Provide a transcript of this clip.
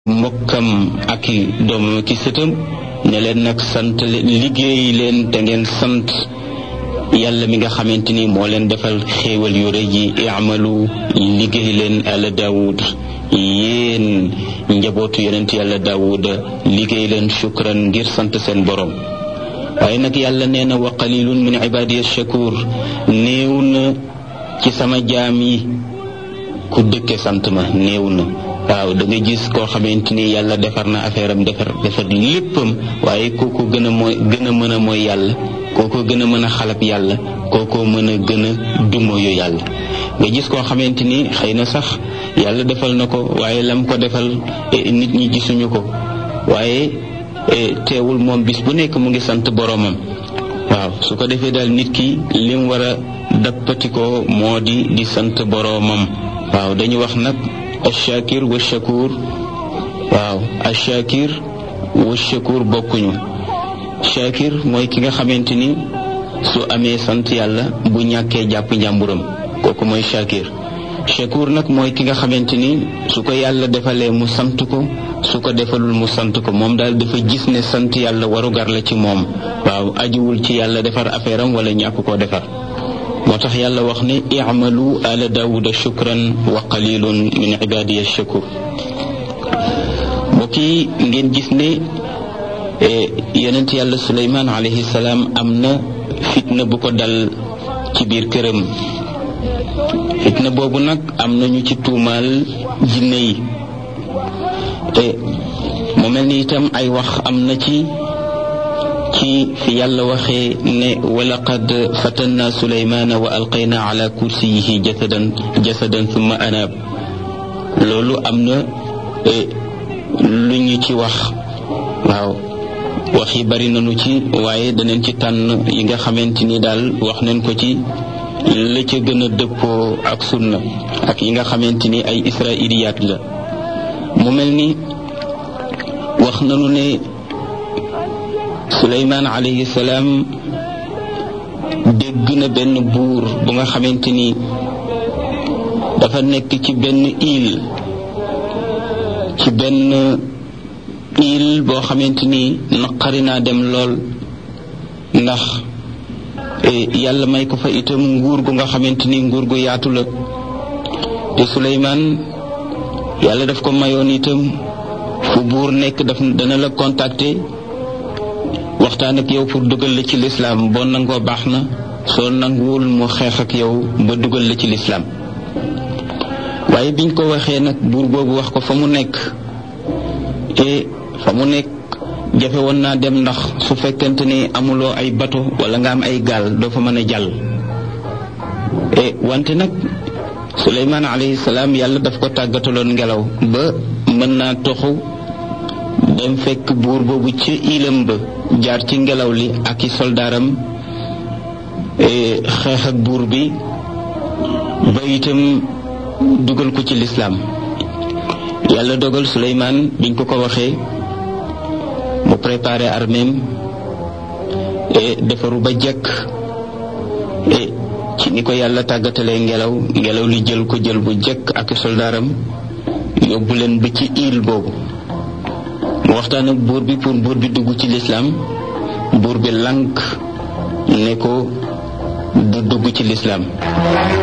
mbokkam ak i doomam ak i sëtam ne leen nag sant liggéey leen te ngeen sant yàlla mi nga xamante ni moo leen defal xéewal yu rëy yi imalu liggéey leen ala daawud yéen njabootu yonent yàlla daawuda liggéey leen shukran ngir sant seen borom waaye nag yàlla nee na wa qalilun min ibadiya shakur néew na ci sama jaam yi ku dëkke sant ma néew na waaw da nga gis koo xamante ni yàlla defar na affaire am defar defar léppam waaye kooku gën a mooy gën a mën a mooy yàlla kooko gën a mën a xalab yàlla kooko mën a gën a dumoyu yàlla nga gis koo xamante ni xëy na sax yàlla defal na ko waaye lam ko defal nit ñi gisuñu ko waaye teewul moom bis bu nekk mu ngi sant boroomam waaw su ko defee daal nit ki lim war a dappatikoo moo di di sant boroomam waaw dañu wax nag ashakir wa shakur waaw ashakir wa shakur bokkuñu shakir mooy ki nga xamante ni su amee sant yàlla bu ñàkkee jàpp njàmburam kooku mooy shakir shakur nag mooy ki nga xamante ni su ko yàlla defalee mu sant ko su ko defalul mu sant ko moom daal dafa gis ne sant yàlla warugar la ci moom waaw ajuwul ci yàlla defar affaire am wala ñàkk koo defar moo tax yàlla wax ne i'malu ala daawuda shukran wa qalilun min ibadiya shakur mbokk yi ngeen gis ne yonent yàlla suleymaan alayhi salaam am na fitna bu ko dal ci biir këram fitna boobu nag am nañu ci tuumaal jinne yi te mu mel ni itam ay wax am na ci ci fi yàlla waxee ne walaqad fatanna suleymaana wa alqayna ala kursiyihi jasadan jasadan thumma anaab loolu am na lu ñu ci wax waaw wax yi bari nañu ci waaye danañ ci tànn yi nga xamante ni daal wax nañ ko ci la ca gën a dëppoo ak sunna ak yi nga xamante ni ay israiliyaat la mu mel ni wax nañu ne suleymaan alayhi salaam dégg na benn buur bu nga xamante ni dafa nekk ci benn île ci benn île boo xamante ni naqari naa dem lool ndax yàlla may ko fa itam nguur gu nga xamante ni nguur gu yaatu la te suleymaan yàlla daf ko mayoon itam fu buur nekk daf dana la contacter waxtaan ak yow pour dugal la ci lislaam boo nangoo baax na soo nanguwul mu xeex ak yow ba dugal la ci lislaam waaye biñ ko waxee nag buur boobu wax ko fa mu nekk te fa mu nekk jafe woon naa dem ndax su fekkente ni amuloo ay bato wala nga am ay gaal doo fa mën a jàll e wante nag suleymaan alayhi salaam yàlla daf ko tàggataloon ngelaw ba mën naa toxu dem fekk buur boobu ci ilam ba jaar ci ngelaw li ak i soldaaram xeex ak buur bi ba itam dugal ko ci lislaam yàlla dogal suleymaan biñ ko ko waxee mu préparé arméem defaru ba jekk ci ni ko yàlla tàggatalee ngelaw ngelaw li jël ko jël bu jekk ak soldaaram yóbbu leen ba ci île boobu mu waxtaan ak buur bi pour buur bi dugg ci lislaam buur bi lànk ne ko du dugg ci lislaam